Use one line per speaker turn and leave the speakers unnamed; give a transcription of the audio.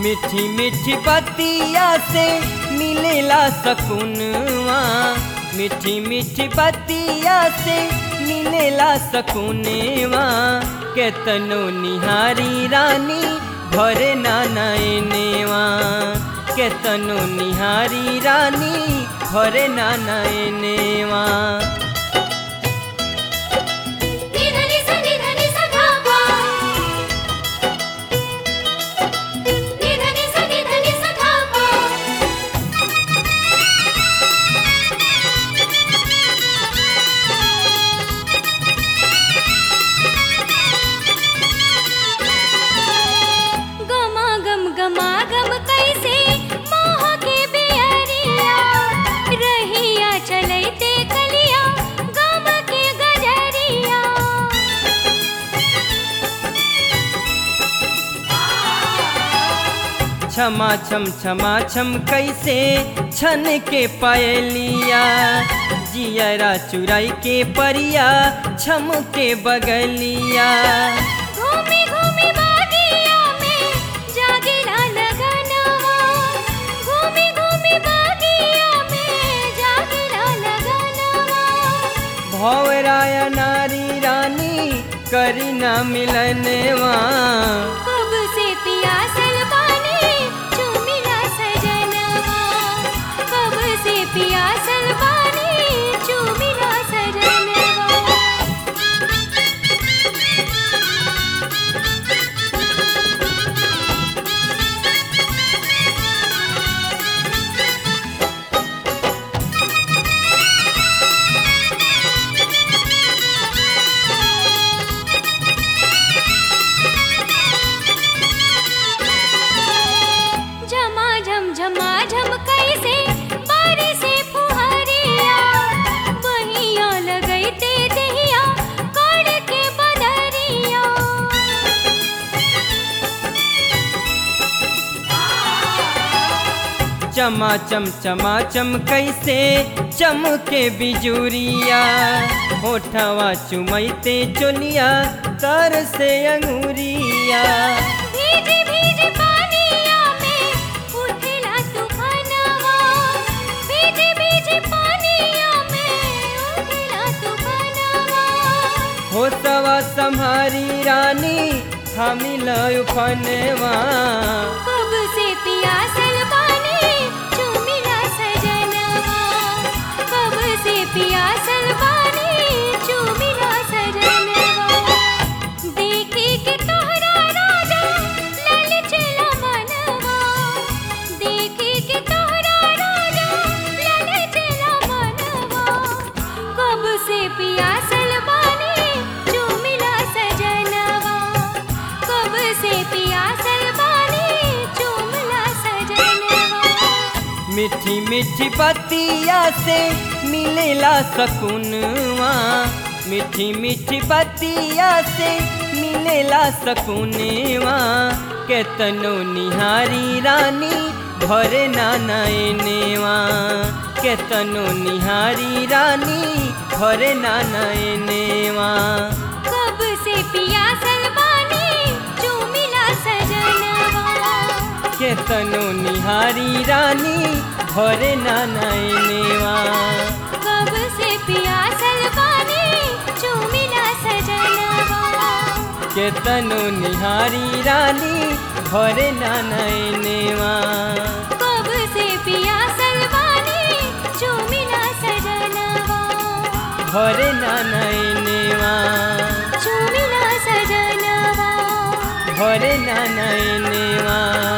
मीठी मीठी बतिया से मिलेला सकूनवा मीठी मीठी बतिया से मिलेला सकूनवा केतनो निहारी रानी भरे नाना एनेवा केतनो निहारी रानी भरे नाना एनेवा
निधनी सा निधनी सा धापा निधनी सा निधनी सा धापा गमा गम गमा गम कैसे मोह के बेअरिया रहिया चलैते कलिया गम के गजरिया
क्षमा छम क्षमा छम कैसे छन के पायलिया जियरा चुराई के परिया छम के बगलिया
घूमी घूमी बागिया में जागेला लगनवा घूमी घूमी बागिया में जागेला लगनवा
भौराय नारी रानी करी ना मिलनवा
कब से पियासल बानी चूमिला सजनवा कब से पियासल बानी चूमिला सजनवा झमा झम झमा झम कैसे बारिश से फुहरिया बहिया लगैते देहिया कड़ के बदरिया
चमा चम चमा चम कैसे चम के बिजुरिया होठवा चुमैते चोलिया तर से अंगूरिया
भीजी भीजी पानिया में उठेला तूफानवा भीजी भीजी पानिया में उठेला तूफानवा
होतवा सम्हारी रानी हमिल उफनवा
कब से पियासल बानी चूमिला सजनवा कब से पियासल बानी चूमिला सजनवा देखे के तोहरा राजा लाल चला मनवा देखे के तोहरा राजा लाल चला मनवा कब से पियासल बानी चूमिला सजनवा कब से पियासल बानी चूमिला सजनवा
मीठी मीठी बतिया से मिलेला सकूनवा मीठी मीठी बतिया से मिलेला सकूनवा केतनो निहारी रानी भरे नाना एनेवा केतनो निहारी रानी भरे नाना एनेवा
कब से पियासल बानी चूमिला सजनवा
केतनो निहारी रानी भरे नाना एनेवा
कब से पियासल बानी चूमिला सजनवा
केतनो निहारी रानी भरे नाना एनेवा
कब से पियासल बानी चूमिला सजनवा
भरे नाना एनेवा
चूमिला सजनवा
भरे नाना एनेवा